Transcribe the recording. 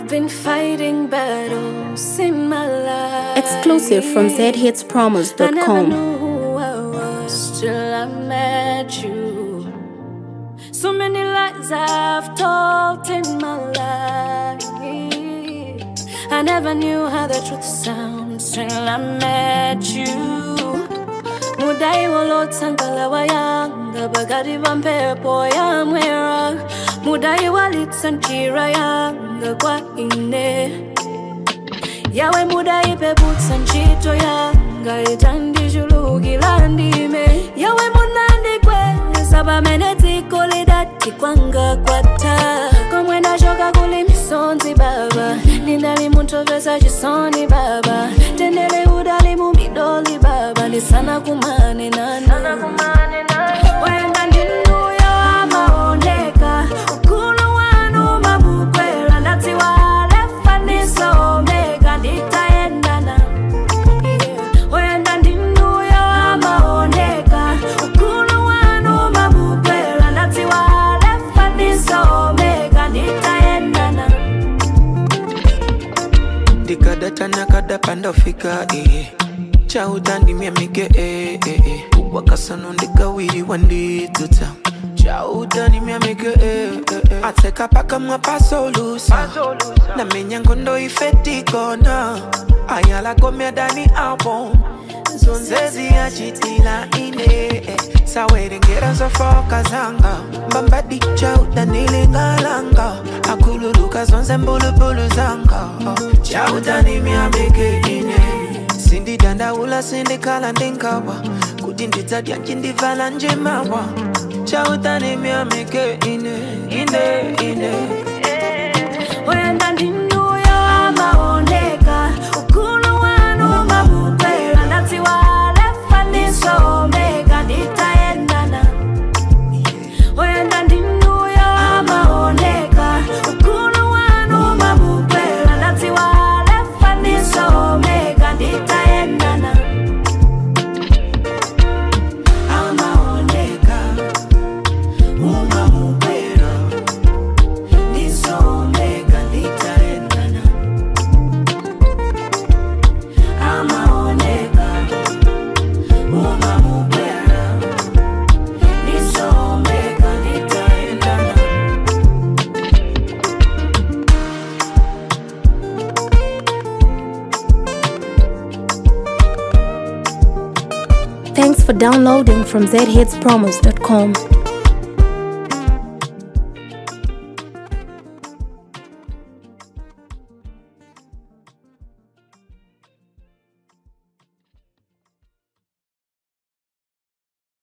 I've been fighting battles in my life. Exclusive from I never zhitspromos.com. knew who I was till I met you. So many lies I've told in my life. I never knew how the truth sounds till I met you. Mudai walotsangala wayanga bagari bampepo yamwera Mudai walitsanjira yanga kwa ine yawe mudai peputsa ntchito yanga itandijulukira ndime yawe munandikweza pamene dziko lidati kwanga kwatha komwe ndachoka kuli misonzi baba ndinali munthu chisoni baba tendere udali mu midoli baba ndisana kumane nanu wenda ndinuyo amaoneka ukulu wanu mabukwera ndadziwa Alpha ndiso Omega nditaendana Yeah. wenda ndinuyo amaoneka ukulu wanu mabukwera ndadziwa Alpha ndiso Omega nditaendana ndikadata nakadapa ndafika eh. chautandimya mige eh, eh, eh. wakasano ndikawiriwa ndidzuta chautandimya mige eh, eh, eh. atseka pakamwa pasolusa namenya ngondo ifetikona ayalagomya dani album zonzezi yachitila ine eh. sawerengera zofoka zanga mbambadi chautanilingalanga akululuka zonse mbulubulu zanga oh. chautanimyamike ine sindidandaula sindikhala ndingawa kuti ndidzadya ncindivala njimawa chautanimyamike ine ine ine wenda ndinuyo amaoneka ukulu wanu mabukwera ndadziwa Alpha ndiso Omega nditaendana wenda ndinuyo amaoneka ukulu wanu mabukwera ndadziwa Alpha ndiso Omega nditaendana amaoneka umabukwera ndiso Omega nditaendana amaoneka umabukwera ndiso Omega nditaendana Thanks for downloading from zhitspromos.com.